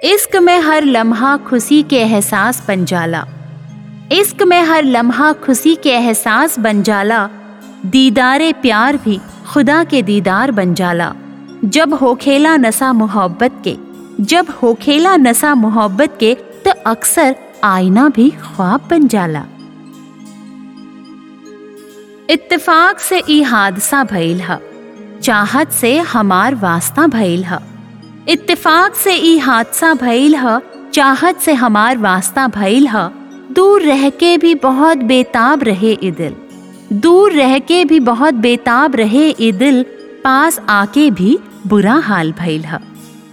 इश्क में हर लम्हा खुशी के एहसास बन जाला इश्क में हर लम्हा खुशी के एहसास बन जाला दीदारे प्यार भी खुदा के दीदार बन जाला जब होखेला नशा मोहब्बत के जब होखेला नशा मोहब्बत के तो अक्सर आईना भी ख्वाब बन जाला इत्तेफाक से ई हादसा भइल ह चाहत से हमार वास्ता भइल ह इत्तेफाक से ई हादसा भइल ह चाहत से हमार वास्ता भइल ह दूर रह के भी बहुत बेताब रहे ई दिल दूर रह के भी बहुत बेताब रहे ई दिल पास आके भी बुरा हाल भइल ह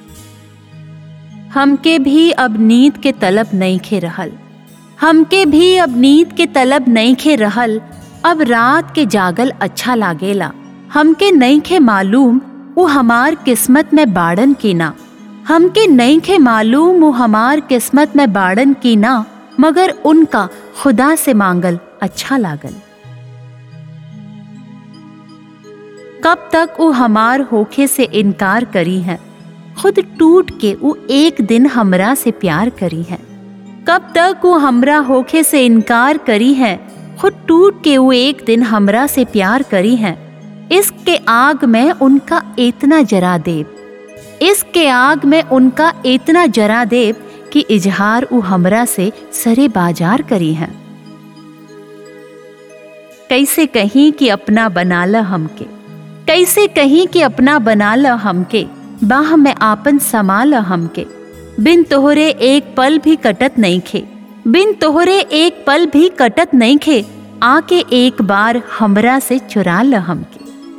हमके भी अब नींद के तलब नहीं खे रहल हमके भी अब नींद के तलब नहीं खे रहल अब रात के जागल अच्छा लागेला हमके नहीं खे मालूम वो हमार किस्मत में बाड़न की ना हमके नहीं खे मालूम वो हमार किस्मत में बाड़न की ना मगर उनका खुदा से मांगल अच्छा लागल कब तक वो हमार होखे से इनकार करी है खुद टूट के वो एक दिन हमरा से प्यार करी है कब तक वो हमरा होखे से इनकार करी है खुद टूट के वो एक दिन हमरा से प्यार करी है इसके आग में उनका इतना जरा देव इसके आग में उनका इतना जरा देव कि इजहार वो हमरा से सरे बाजार करी है कैसे कहीं कि अपना बना ल हमके कैसे कहीं कि अपना बना ल हमके बाह में आपन समाल हमके बिन तोहरे एक पल भी कटत नहीं खे बिन तोहरे एक पल भी कटत नहीं खे आके एक बार हमरा से चुरा ल हमके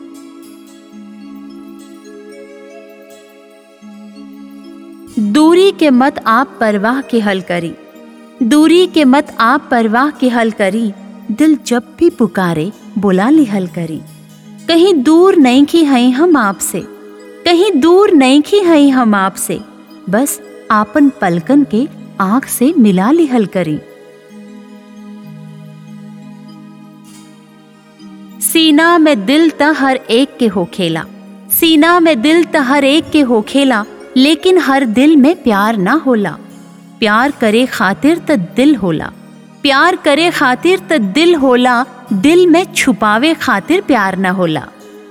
दूरी के मत आप परवाह के हल करी दूरी के मत आप परवाह के हल करी दिल जब भी पुकारे बुला लिहल करी कहीं दूर नहीं की हैं हम आपसे कहीं दूर नहीं की हैं हम आपसे बस आपन पलकन के आंख से मिला लिहल करी सीना में दिल त हर एक के हो खेला सीना में दिल त हर एक के हो खेला लेकिन हर दिल में प्यार ना होला प्यार करे खातिर त दिल होला प्यार करे खातिर त दिल होला दिल में छुपावे खातिर प्यार ना होला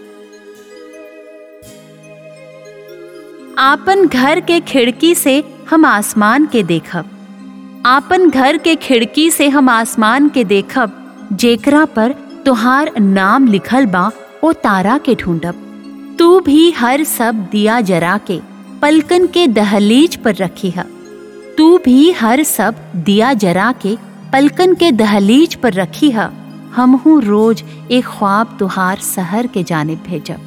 आपन घर के खिड़की से हम आसमान के देखब आपन घर के खिड़की से हम आसमान के देखब जेकरा पर तुहार नाम लिखल बा ओ तारा के ढूंढब तू भी हर सब दिया जरा के पलकन के दहलीज पर रखी है तू भी हर सब दिया जरा के पलकन के दहलीज पर रखी है हम हूँ रोज एक ख्वाब तुहार सहर के जाने भेजब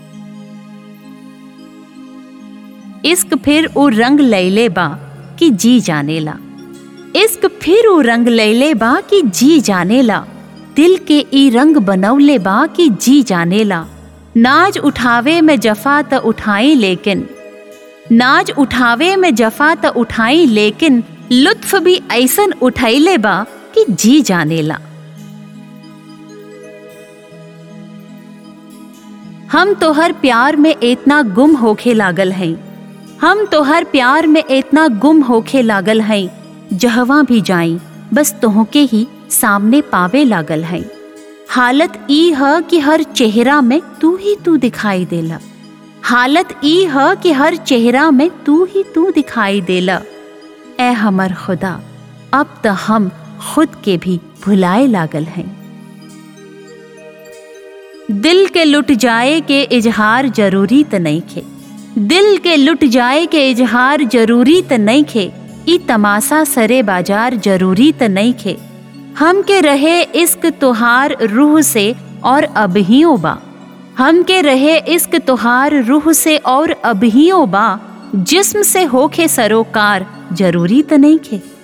इश्क फिर ओ रंग लैले बा कि जी जानेला इश्क फिर ओ रंग लैले बा कि जी जानेला दिल के ई रंग बनौले बा कि जी जानेला नाज उठावे में जफा त उठाई लेकिन नाज उठावे में जफा त उठाई लेकिन लुत्फ भी ऐसन उठैले बा कि जी जानेला हम तोहर प्यार में इतना गुम होखे लागल हैं हम तोहर प्यार में इतना गुम होखे लागल हैं जहवा भी जाई बस तोहके ही सामने पावे लागल हैं हालत ई ह कि हर चेहरा में तू ही तू दिखाई देला हालत ई ह कि हर चेहरा में तू ही तू दिखाई देला ए हमर खुदा अब तो हम खुद के भी भुलाए लागल हैं दिल के लुट जाए के इजहार जरूरी त नहीं खे दिल के लुट जाए के इजहार जरूरी त नहीं खे ई तमाशा सरे बाजार जरूरी त नहीं खे हम के रहे इश्क तुहार रूह से और अबहियों बा हम के रहे इश्क तुहार रूह से और अबहियों बा जिस्म से होखे सरोकार जरूरी त नहीं खे